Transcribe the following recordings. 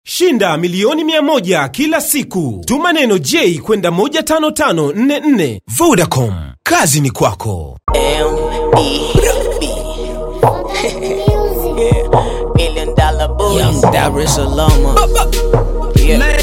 Shinda milioni mia moja kila siku. Tuma neno J kwenda 15544. Vodacom, kazi ni kwako. Million dollar boy. Young Dar es Salaam. Yeah.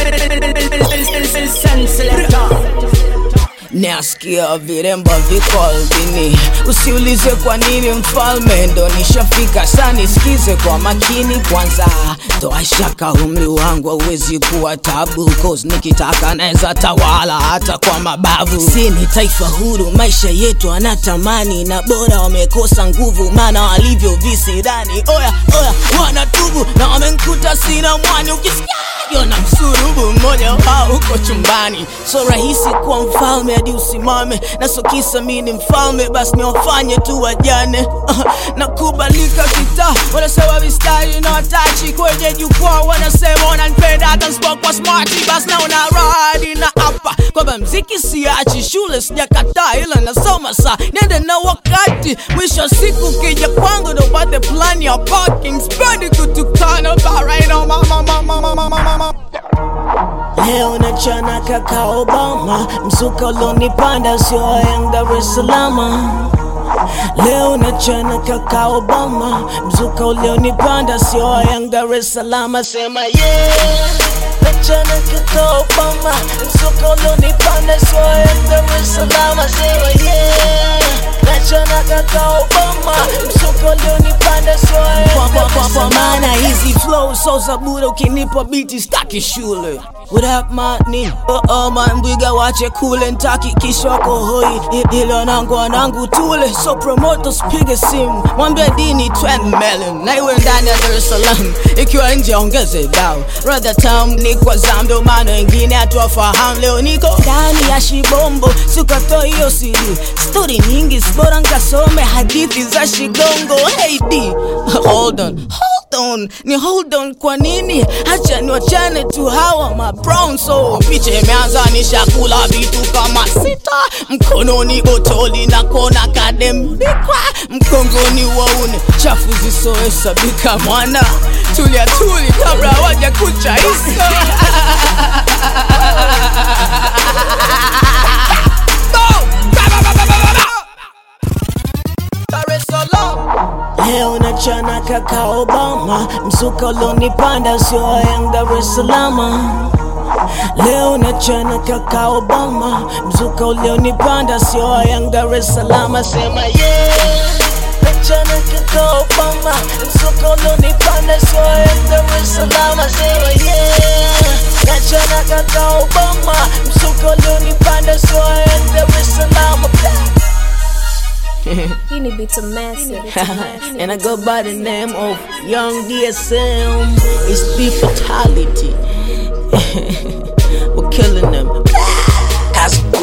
Nasikia viremba viko albini, usiulize kwa nini mfalme ndo nishafika. Sa nisikize kwa makini kwanza, toa shaka umri wangu hauwezi kuwa tabu, cause nikitaka naweza tawala hata kwa mabavu. Si ni taifa huru, maisha yetu anatamani, na bora wamekosa nguvu, maana walivyo visirani. Oya oya, wanatubu na wamenkuta sina mwani, ukisikia yona msurubu mmoja wao uko chumbani. So rahisi kuwa mfalme hadi usimame, na so kisa mi ni mfalme, basi niwafanye tu wajane. Nakubalika kitaa, wanasema mistari na watachi kwenye jukwaa, wanasema wananipenda hata nisipokuwa smarti, basi naona radi na hapa kwamba mziki siachi, shule sijakataa, ila nasoma saa nende na wakati. Mwisho wa siku kija kwangu ndo upate plani ya parking, sipendi kutukana baraino mama mama mama mama mama Leo nachana kaka Obama, mzuka ulonipanda sio wa Young Dar es Salaam. Leo nachana kaka Obama, mzuka ulionipanda sio wa Young Dar es Salaam. Sema yeah, nachana kaka Obama, mzuka ulionipanda sio wa Young Dar es Salaam. Sema yeah, nachana kaka Obama, mzuka ulionipanda sio wa Young Dar es Salaam. Maana hizi flow so za bure, ukinipa biti staki shule What up mani oh, oh, man mbwiga wache kule ntaki kishoko hoi I- ilo nangu anangu tule so promoto spige simu mwambie dini 20 million na iwe ndani ya Dar es Salaam ikiwa nje ongeze dao rather town ni kwa zamdo maana wengine hatuwafahamu leo niko ndani ya shibombo sikato hiyo CD stori nyingi sibora nkasome hadithi za shigongo hey D hold on hold on ni hold on kwa nini hacha niwachane tu hawa ma brown so picha imeanza nishakula vitu kama sita mkononi botoli na kona kadembikwa mkongoni waune chafu zisohesabika mwana tulia tuli kabla hawaja kucha isa Dar es Salaam Leo nachana kaka Obama, mzuka ulonipanda sio wa Young Dar es Salaam. Leo nachana kaka Obama, mzuka ulionipanda sio wa Young Dar es Salaam. Sema yeah, nachana kaka Obama, mzuka ulionipanda sio wa Young Dar es Salaam. Sema yeah, nachana kaka Obama, mzuka ulionipanda sio wa Young Dar es Salaam. Hii ni Bita Massive. and I go by the name of Young DSM. It's the fatality. We're killing them. Cause